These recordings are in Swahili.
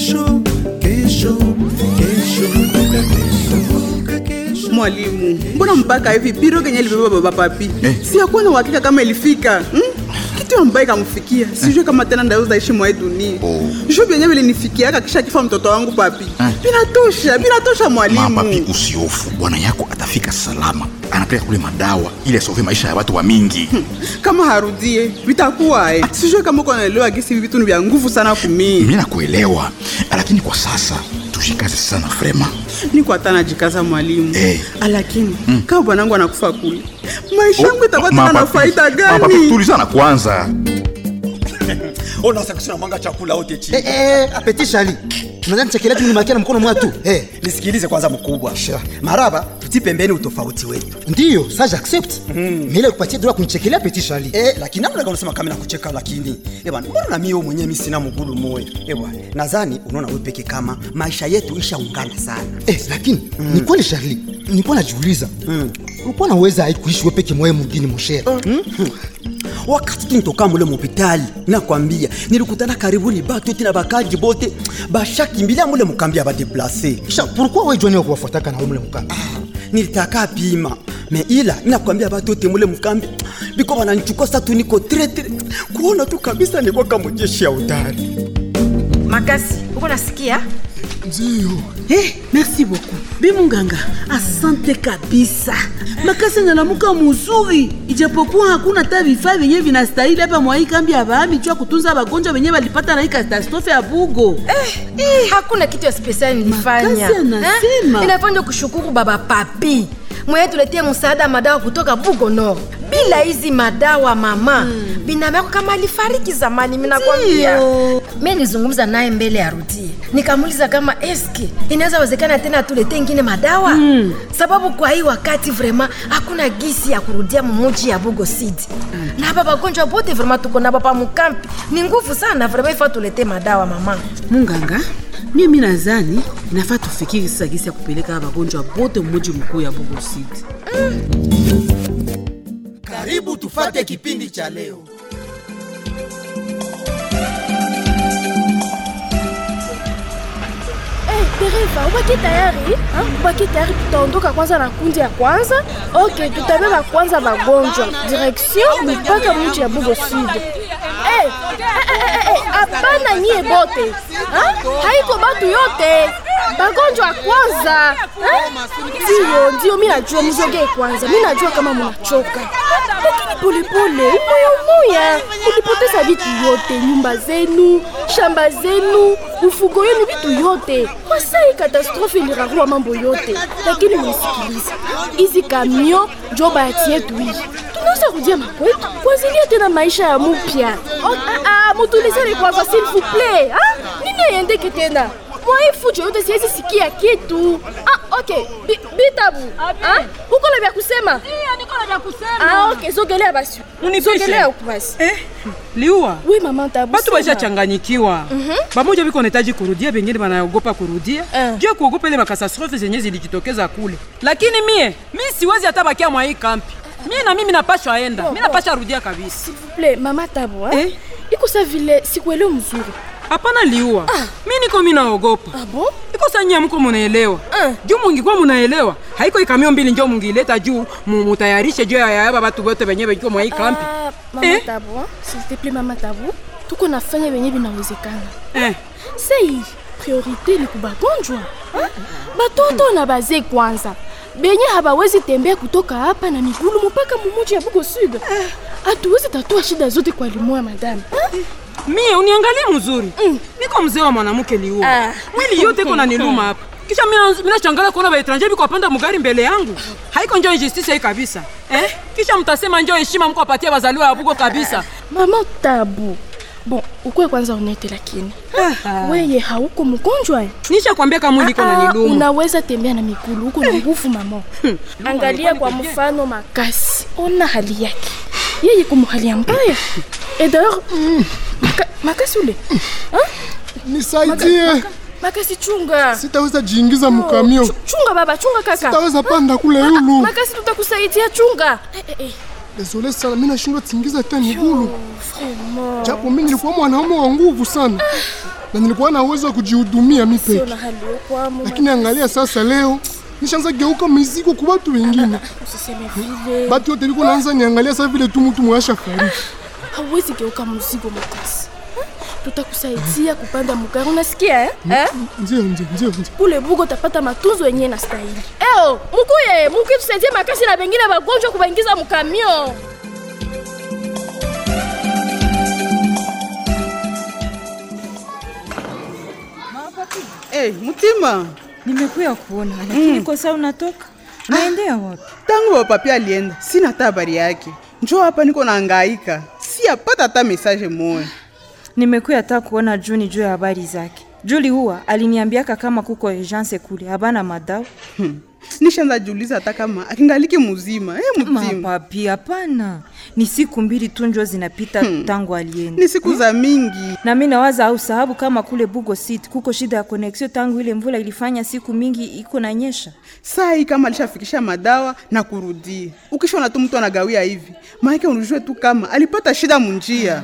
kesho kesho kesho kumbuka kesho kumbuka kesho Mwalimu, mbona mpaka hivi biro kenye libeba baba papi Eh. si akuwa na uhakika kama ilifika hmm? kitu ambaye kamfikia sijue kama tena ndaweza ishi mwa hii dunia Oh. juu vyenye vilinifikiaka kisha kifa mtoto wangu papi Eh. vinatosha vinatosha mapapi mwalimu usiofu bwana yako atafika salama anapeleka kule madawa ili asove maisha ya watu wa mingi kama harudie vitakuwa eh. sijue kama uko naelewa gisi hivi vitu ni vya nguvu sana kumii mi nakuelewa lakini kwa sasa tushikaze sana frema niko hata najikaza mwalimu Eh. lakini kama bwanangu anakufa kule maisha yangu itakuwa tena na Mapapi, faida mapapi, gani tulizana kwanza unaweza kusema mwanga chakula wote chini Eh, eh, apeti shali unadhani chakila tu nimakia na mkono mwatu eh, nisikilize kwanza mkubwa Sure. maraba tuti pembeni utofauti wetu ndiyo sa accept mile kupatia dola kunichekelea peti shali Eh, lakini namna gani unasema kama nakucheka lakini eh bwana mbona na mimi wewe mwenyewe mimi sina mgulu moyo eh bwana nadhani unaona wewe peke kama maisha yetu ishaungana sana eh, lakini ni kweli Charlie, nilikuwa najiuliza ulikuwa naweza ai kuishi wewe peke mwaye mugini moshere wakati tu nitoka mule mopitali nakwambia nilikutana karibuni batu eti na bakaji bote bashakimbilia mule mukambi ya badeplase kisha pourquoi wewe jwani wa kuwafuataka na umle mukamba nilitaka pima me ila nakwambia batu ote mule mukambi biko bananichukua sa tu niko tretre kuona tu kabisa nikuwa kama jeshi ya udari makasi uko nasikia Eh, merci beaucoup bimunganga asante kabisa makasi analamuka muzuri ijapokuwa hakuna hata vifaa vyenye vinastahili hapa mwa hii kambi ya bahami juu ya kutunza wagonjwa wenye walipata na hii katastrofe ya bugo Eh, hakuna kitu ya spesiali nilifanya Makasi anasema. Eh, inafanya kushukuru baba papi mwenye tuletie msaada madawa kutoka bugo nord bila hizi madawa mama mm. binamu yako kama alifariki zamani minakwambia Ndio. mi nilizungumza naye mbele ya rudie nikamuuliza kama eske inaweza wezekana tena tulete ingine madawa mm. sababu kwa hii wakati vrema hakuna gisi ya kurudia mumuji ya bugo city mm. na hapa bagonjwa bote vrema tuko nabo pa mukampi ni nguvu sana vrema ifa tulete madawa mama munganga mie mi nazani inafaa tufikiri sasa gisi ya kupeleka wagonjwa bote mmuji mkuu ya bugo city karibu tufate kipindi cha leo Eh, dereva ubaki tayari ha? ubaki tayari tutaondoka kwanza na kundi ya kwanza ok tutabeba kwanza wagonjwa direction mpaka mji ya bugo sud Eh, eh, eh, eh, hapana nyie bote ha? haiko batu yote bagonjwa kwanza ha? ndiyo ndiyo mi najua mzogee kwanza mi najua kama munachoka lakini polepole moya moya mulipoteza vitu yote nyumba zenu shamba zenu ufugo yenu vitu yote wasai katastrofe ilirarua mambo yote lakini munisikilize hizi kamio njo bahati yetu hii tunaweza rudia makwetu kuanzilia tena maisha ya mupya Oh, ah, ah, mutulizane kwanza s'il vous plaît ah? nini aiendeke tena mwai fujo yote siwezi sikia kitu ah, okay Bi- bitabu ah? uko na vya kusema ah, okay sogelea basi sogelea huku basi Eh, liua we mama tabu batu sema. bashachanganyikiwa bamoja biko nahitaji kurudia bengine banaogopa kurudia Eh. juu ya kuogopa ile makasastrofe zenye zilijitokeza kule lakini mie mi siwezi hata bakia mwa hii kampi mie na mimi napashwa enda mi napasha rudia kabisa S'il vous plaît, mama tabu eh? Eh? iko sa vile sikuelewa mzuri hapana liua mi niko mi naogopa ah, bon? iko sanyia mko munaelewa Eh. juu mungikuwa munaelewa haiko ikamio mbili njo mungileta juu mu- mutayarishe juu ya yaba batu bote benye biko mwa hii kampi Ah, mama Eh? tabu eh? s'il te plaît mama tabu tuko nafanya venye vinawezekana eh. sei priorité ni kubagonjwa eh? batoto na bazee kwanza benye habawezi tembea kutoka hapa na migulu mpaka mumuji ya bugo sud hatuwezi tatua shida zote kwa limoya madame eh? mie uniangalie mzuri niko mzee wa mwanamke liua Ah. mwili yote iko naniluma hapa kisha mina- minashangala kuona baetranje biko apanda mugari mbele yangu haiko njo injustice hii kabisa eh? kisha mtasema njo heshima mko apatia bazaliwa ya bugo kabisa mama tabu bon ukwe kwanza unete lakini weye hauko mgonjwa eh? nisha kwambia kama mwili iko Ah, naniluma unaweza tembea na migulu huko na nguvu mama angalia kwa mfano makasi ona hali yake yeye kumu hali ya mbaya et d'ailleurs maka, makasi ule nisaidie makasi chunga sitaweza jiingiza mkamio Chu- chunga baba chunga kaka sitaweza panda kule Ah, yulu makasi tutakusaidia chunga eh, eh, eh. Désolé sana, mimi nashindwa tingiza hata migulu, Vraiment. japo mimi nilikuwa mwanaume wa nguvu sana na nilikuwa na uwezo wa kujihudumia mimi Sio peke, na hali ya kwamo. lakini angalia sasa, leo nishaanza geuka mizigo kwa watu wengine. Usiseme vile. Batu yote liko naanza niangalia sasa vile tu mtu mwasha fariki. Hauwezi geuka mzigo Mutesi. Tutakusaidia kupanda mugari, unasikia eh? eh? Ndio, ndio, ndio, ndio. Kule bugo utapata matunzo yenyewe na stahili. Eo, mukuye, mukuye tusaidie makasi na bengine bagonjwa kubaingiza mukamio. hey, Mutima, Nimekuya kuona lakini kwa saa unatoka naendea wapi? tangu wapapi alienda sina hata habari yake. Njoo hapa niko naangaika, si apata hata mesaje moya. Nimekuya hata kuona Juni juu ya habari zake. Juli huwa aliniambiaka kama kuko urgence kule habana madawa. Hmm. Nishaanza jiuliza hata kama akingaliki mzima. Hey, Mutima, Mapapi, hapana, ni siku mbili tu njo zinapita tangu alienda. ni siku za mingi. na mi nawaza au sababu kama kule Bugo City kuko shida ya connection tangu ile mvula ilifanya siku mingi iko na nyesha. Saa hii kama alishafikisha madawa na kurudia, ukishona tu mtu anagawia hivi, maanake unujue tu kama alipata shida munjia.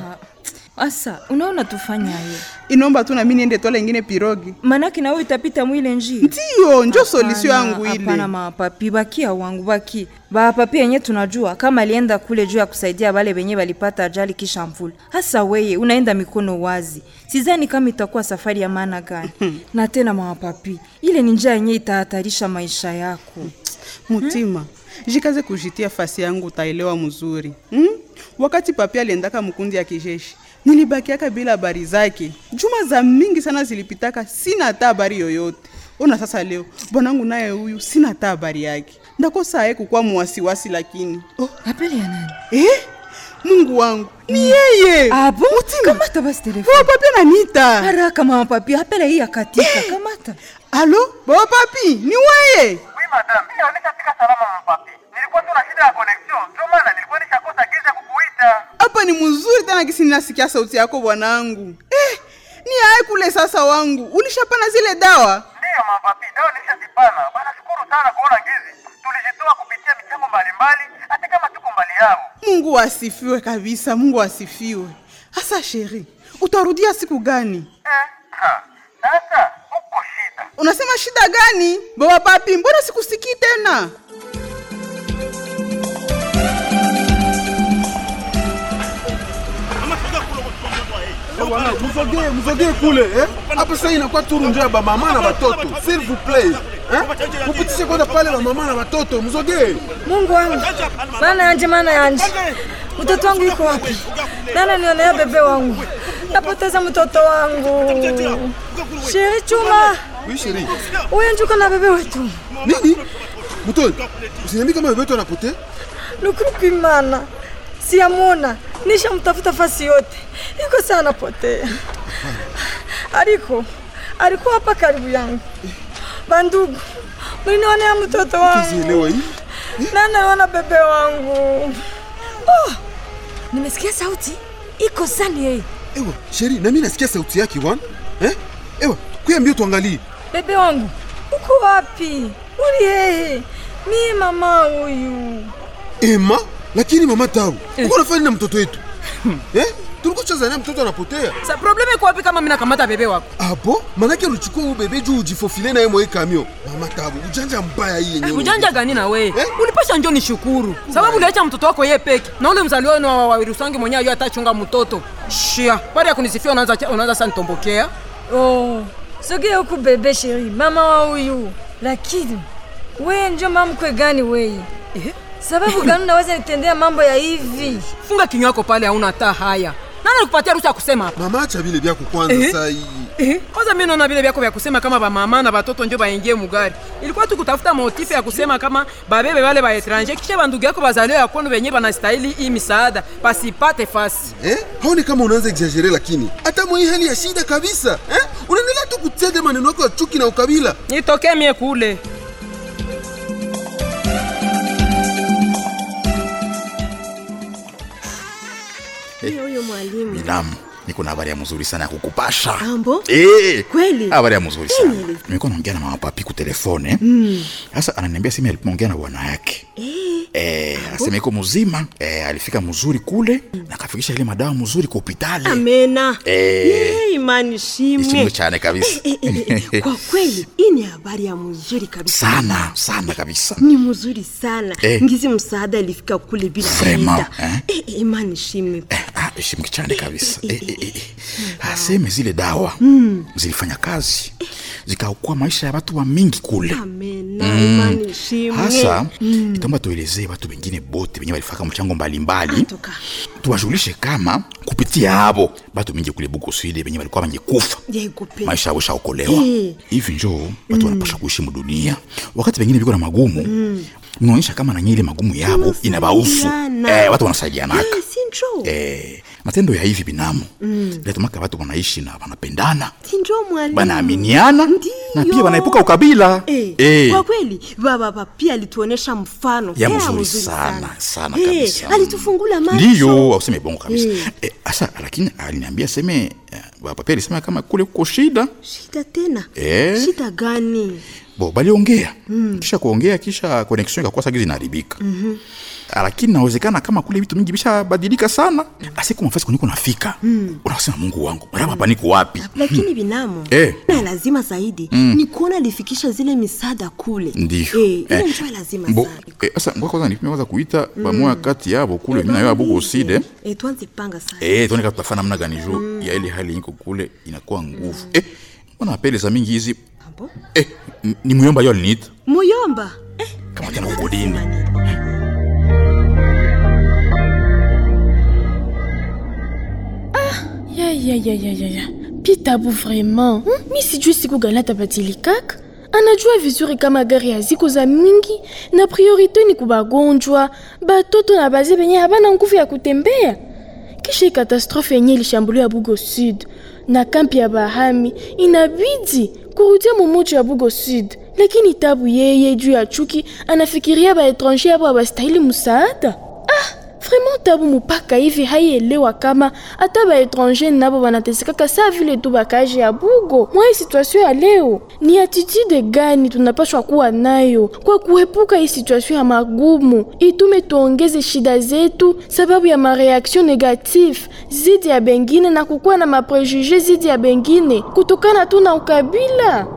Asa, unaona tufanya hiyo. Inomba tu nami niende tola ingine pirogi. Manake nawe itapita mwile njia. Ndiyo, njo solisio yangu ile. Hapana mapapi, bakia wangu baki. Bapapi yenye tunajua kama alienda kule juu ya kusaidia wale wenye walipata ajali kisha mvula. Hasa weye unaenda mikono wazi. Sidhani kama itakuwa safari ya maana gani. na tena mapapi, ile ni njia yenye itahatarisha maisha yako. Mutima, jikaze kujitia fasi yangu, utaelewa mzuri hmm? Wakati papi aliendaka mkundi ya kijeshi, nilibakiaka bila habari zake. Juma za mingi sana zilipitaka, sina hata habari yoyote. Ona sasa leo bwanangu naye huyu, sina hata habari yake. Ndakosa aye kukuwa muwasiwasi, lakini oh, Apele ya nani? eh? Mungu wangu ni yeye. Abo, kamata basi telefoni. Baba papi ananiita. Haraka mama papi, apele hii akatika. Kamata. Alo, baba papi, ni weye? Oui madame, mimi nishafika salama mpapi. Nilikuwa tu na shida ya connection, ndio maana nilikuwa nishakosa giza kukuita. Hapa ni mzuri tena kisi ninasikia sauti yako bwanangu. Eh, ni aye kule sasa wangu. Ulishapana zile dawa? Ndiyo mapapi, dawa nilishazipana. Bana shukuru sana kuona gizi. Tulijitoa kupitia michango mbalimbali hata kama tuko mbali yao. Mungu asifiwe kabisa, Mungu asifiwe. Hasa sheri, utarudia siku gani? Eh, ha. Sasa uko shida. Unasema shida gani? Baba papi, mbona sikusikii tena? Bwana, mzogee mzogee kule eh? Hapa sasa inakuwa turu ndio ya bamama na batoto. S'il vous plaît. Eh? Mupitishe kwanza pale bamama na batoto, mzogee. Mungu wangu, maana yanje, maana yanje, mtoto wangu yuko wapi? Nana nionea bebe wangu, napoteza mtoto wangu. Sheri Chuma, Oui, chérie. huyo njuko na bebe wetu Nini? Mutoi, usiniambie kama bebe wetu anapotea? lukuruku imana siyamona, nishamtafuta fasi yote, iko sana anapotea. Aliko alikuwa hapa karibu yangu. Bandugu, mlinionea mtoto wangu, Sielewa hii. nana wana bebe wangu. Oh, nimesikia sauti iko sani yeye Ewa, chérie, na mimi nasikia sauti yake wan. Eh? Ewa, kuya mbio tuangalie. Bebe wangu uko wapi? Uli yeye mie mama huyu. Ema, lakini mama Tabu, uko unafanya nini na mtoto wetu? Eh? Tulikuwa tunazania mtoto anapotea. Sa probleme iko wapi kama mimi nakamata bebe wako? Apo, manake ulichukua huyu bebe juu ujifofile naye mwa hii kamio. Mama Tabu, ujanja mbaya hii yenyewe. Ujanja gani na we? Ulipasha njo nishukuru. Sababu uliacha mtoto wako ye peke. Na ule mzaliwa wenu wa Wawirusangi mwenyewe ayo atachunga mtoto. Shia. Baada ya kunisifia unaanza unaanza sana nitombokea. Oh, sogea huku bebe sheri, mama wa huyu. Lakini wewe njo mamkwe gani wewe? Eh? Sababu gani unaweza nitendea mambo ya hivi? Funga kinywa yako pale hauna hata haya. Nani alikupatia ruhusa ya kusema hapa? Mama acha vile vyako kwanza Eh? saa hii. Eh, kwanza mimi naona vile vyako vya kusema kama ba mama na batoto njo baingie mugari. Ilikuwa tu kutafuta motifu ya kusema kama babebe wale ba etranger kisha bandugu yako bazaliwa ya kwenu wenyewe banastahili hii misaada pasipate fasi. Eh? Haoni kama unaanza exagere lakini hata mwa hii hali ya shida kabisa. Eh? Unaendelea tu kutega maneno yako ya chuki na ukabila. Nitokee mie kule. Eh, huyo mwalimu Binamu, niko na habari ya mzuri sana ya kukupasha. ambo Eh, kweli habari ya mzuri sana. Nini? Nilikuwa naongea na mama papi ku telefone. Mm. Sasa ananiambia sema alipoongea na bwana yake. Eh, eh, asema iko mzima eh, alifika mzuri kule na akafikisha ile madawa mzuri kwa hopitali amena Eh. Ye, imani ishimwe shimwe cyane kabisa Eh, eh, eh, kwa kweli hii ni habari ya mzuri kabisa sana sana kabisa ni mzuri sana Eh. ngizi msaada ilifika kule bila Vraiment, shida. eh? Eh, eh, imani shimwe ah, ishimwe cyane kabisa eh, eh, eh, eh. aseme zile dawa Mm. zilifanya kazi zikaokoa maisha ya watu wa mingi kule amena Mm. imani shimwe hasa Mm. itaomba tuelezee watu wengine bote wenye walifaka mchango mbalimbali tuwashughulishe kama kupitia habo batu mingi kule bukoside wenye walikuwa wangekufa Yekupe. maisha yao shaokolewa Eh. hivi njo watu wanapasha kuishi mudunia wakati wengine viko na magumu Mm. mnaonyesha kama nanye ile magumu yabo inabahusu Tunasaidiana. eh, watu wanasaidianaka Eh, sinjo eh, matendo ya hivi binamu Mm. letumaka watu wanaishi na wanapendana sinjo mwalimu banaaminiana na pia wanaepuka ukabila Eh, Eh. kwa kweli baba baba pia alituonesha mfano ya tena mzuri mzuri sana sana Eh, kabisa alitufungula macho ndiyo auseme bongo kabisa Eh. Eh, asa lakini aliniambia seme eh, baba alisema kama kule kuko shida shida tena Eh. shida gani bo baliongea Mm. kisha kuongea kisha connection ikakuwa sagizi inaharibika Mhm. lakini nawezekana kama kule vitu mingi vishabadilika sana asiku mafasi kwenye kunafika Mm. unasema mungu wangu mara hapa niko wapi lakini binamu Eh. na lazima zaidi Mm. ni kuona alifikisha zile misaada kule Ndiyo. eh, ile Eh. njoo lazima Bo, sana eh, sasa ngoja kwanza nipime kwanza kuita Mm. pamoja kati yabo kule mimi na yeye abuko uside eh, tuanze panga sana eh tuone kama tutafanya namna gani juu ya ile hali iko kule inakuwa nguvu eh mbona apele za mingi hizi Abo? eh n- ni muyomba yo aliniita muyomba kama tena kukodini ya ya ya ya ya ya pitabu vraiment hmm? mi sijui siku gani atabadilikaka anajua vizuri kama gari haziko za mingi na priorite ni kubagonjwa batoto na bazee benye habana nguvu ya kutembea kisha hii katastrofe yenye ilishambulia bugo sud na kampi ya bahami inabidi kurudia mumuji ya bugo sud lakini tabu yeye juu ya chuki anafikiria baetranger abo abastahili musaada vraiment tabu mupaka hivi haielewa kama hata baetranger nabo banatesekaka saa vile tu bakaji ya bugo mwa hii situation ya leo ni attitude gani tunapashwa kuwa nayo kwa kuepuka hii situation ya magumu itume tuongeze shida zetu sababu ya mareaction negative zidi ya bengine na kukuwa na maprejuge zidi ya bengine kutokana tu na ukabila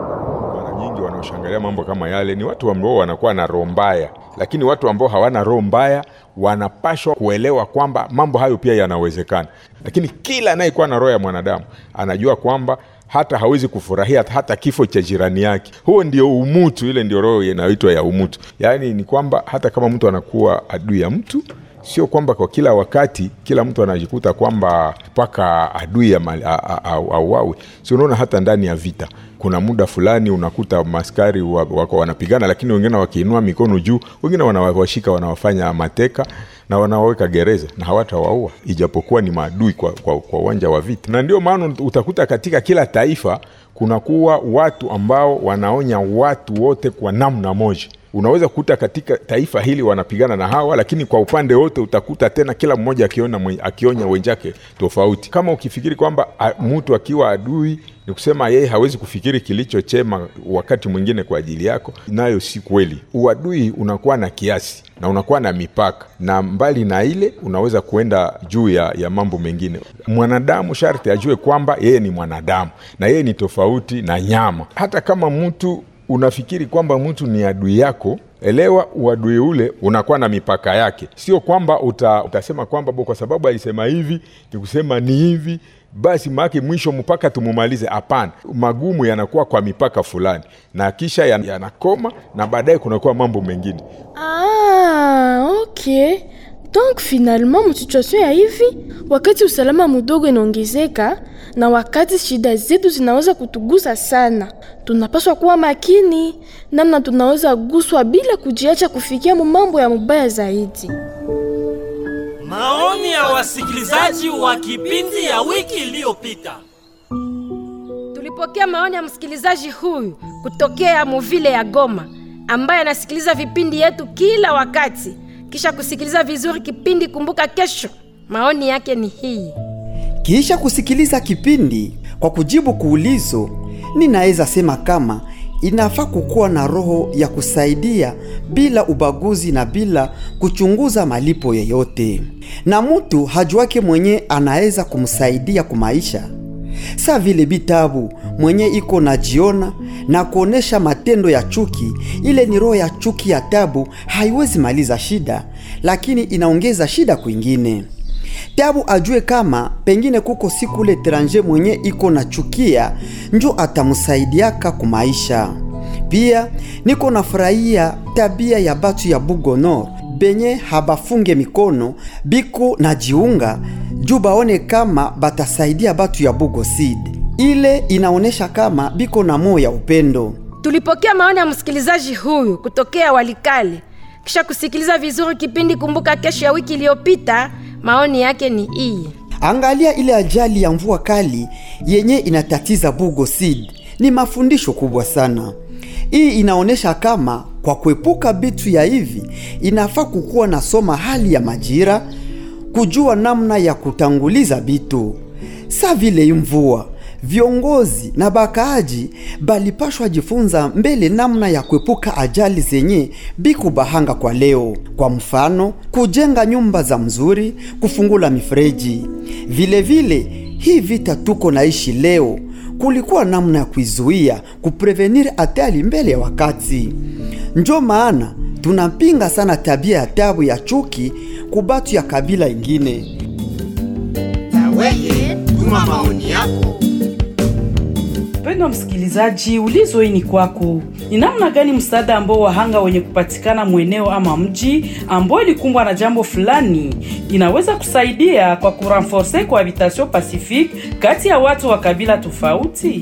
nyingi wanaoshangalia mambo kama yale ni watu ambao wanakuwa na roho mbaya lakini watu ambao hawana roho mbaya wanapashwa kuelewa kwamba mambo hayo pia yanawezekana lakini kila anayekuwa na roho ya mwanadamu anajua kwamba hata hawezi kufurahia hata kifo cha jirani yake huo ndio umutu ile ndio roho inayoitwa ya umutu yaani ni kwamba hata kama mtu anakuwa adui ya mtu sio kwamba kwa kila wakati kila mtu anajikuta kwamba mpaka adui auawi si unaona hata ndani ya vita kuna muda fulani unakuta maskari wa- wako wanapigana lakini wengine wakiinua mikono juu wengine wanawashika wanawafanya mateka na wanawaweka gereza na hawatawaua ijapokuwa ni maadui kwa, kwa, kwa uwanja wa vita na ndio maana utakuta katika kila taifa kunakuwa watu ambao wanaonya watu wote kwa namna moja unaweza kukuta katika taifa hili wanapigana na hawa lakini kwa upande wote utakuta tena kila mmoja akiona mwe- akionya wenzake tofauti kama ukifikiri kwamba a- mtu akiwa adui ni kusema yeye hawezi kufikiri kilicho chema wakati mwingine kwa ajili yako nayo si kweli uadui unakuwa na kiasi na unakuwa na mipaka na mbali na ile unaweza kuenda juu ya, ya mambo mengine mwanadamu sharti ajue kwamba yeye ni mwanadamu na yeye ni tofauti na nyama hata kama mtu unafikiri kwamba mtu ni adui yako elewa uadui ule unakuwa na mipaka yake sio kwamba uta, utasema kwamba bo kwa sababu alisema hivi ni kusema ni hivi basi maake mwisho mpaka tumumalize hapana magumu yanakuwa kwa mipaka fulani na kisha yan- yanakoma na baadaye kunakuwa mambo mengine Ah, ok. Donc finalement msituation ya hivi, wakati usalama mdogo inaongezeka na wakati shida zetu zinaweza kutugusa sana, tunapaswa kuwa makini namna tunaweza guswa bila kujiacha kufikia mu mambo ya mubaya zaidi. Maoni ya wasikilizaji wa kipindi ya wiki iliyopita. Tulipokea maoni ya msikilizaji huyu kutokea muvile ya Goma ambaye anasikiliza vipindi yetu kila wakati kisha kusikiliza vizuri kipindi Kumbuka Kesho. Maoni yake ni hii. Kisha kusikiliza kipindi kwa kujibu kuulizo, ninaweza sema kama inafaa kukuwa na roho ya kusaidia bila ubaguzi na bila kuchunguza malipo yeyote, na mtu hajuake mwenye anaweza kumsaidia kumaisha sa vile bitabu mwenye iko najiona na kuonesha matendo ya chuki. Ile ni roho ya chuki ya tabu, haiwezi maliza shida, lakini inaongeza shida kwingine. Tabu ajue kama pengine kuko siku ule etranger mwenye iko na chukia njo atamsaidiaka kumaisha. Pia niko nafurahia tabia ya batu ya Bugonor benye habafunge mikono biko na jiunga juu baone kama batasaidia batu ya Bugosid. Ile inaonesha kama biko na moyo ya upendo. Tulipokea maoni ya msikilizaji huyu kutokea Walikale. Kisha kusikiliza vizuri kipindi Kumbuka Kesho ya wiki iliyopita, maoni yake ni hii. Angalia ile ajali ya mvua kali yenye inatatiza Bugosid, ni mafundisho kubwa sana. Hii inaonesha kama kwa kuepuka bitu ya hivi inafaa kukuwa na soma hali ya majira, kujua namna ya kutanguliza bitu sa vile mvua. Viongozi na bakaaji balipashwa jifunza mbele namna ya kuepuka ajali zenye biku bahanga kwa leo. Kwa mfano, kujenga nyumba za mzuri, kufungula mifereji. Vile vile hii vita tuko naishi leo kulikuwa namna ya kuizuia kuprevenir hatari mbele ya wakati. Njo maana tunapinga sana tabia ya tabu ya chuki kubatu ya kabila ingine. Na weye tuma maoni yako. Mpendwa msikilizaji, ulizo hii ni kwako. Ni namna gani msaada ambao wahanga wenye kupatikana mweneo ama mji ambao ilikumbwa na jambo fulani inaweza kusaidia kwa kurenforce cohabitation pacifique kati ya watu wa kabila tofauti?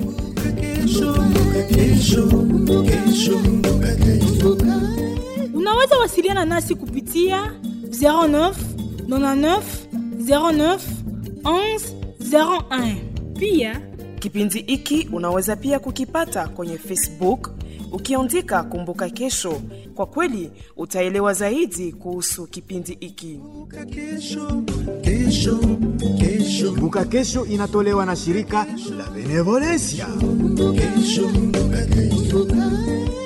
Unaweza wasiliana nasi kupitia 09 99 09 11 01. Pia kipindi hiki unaweza pia kukipata kwenye Facebook ukiandika Kumbuka Kesho. Kwa kweli utaelewa zaidi kuhusu kipindi hiki. Kumbuka Kesho inatolewa na shirika la Benevolencia. Kesho, kumbuka kesho.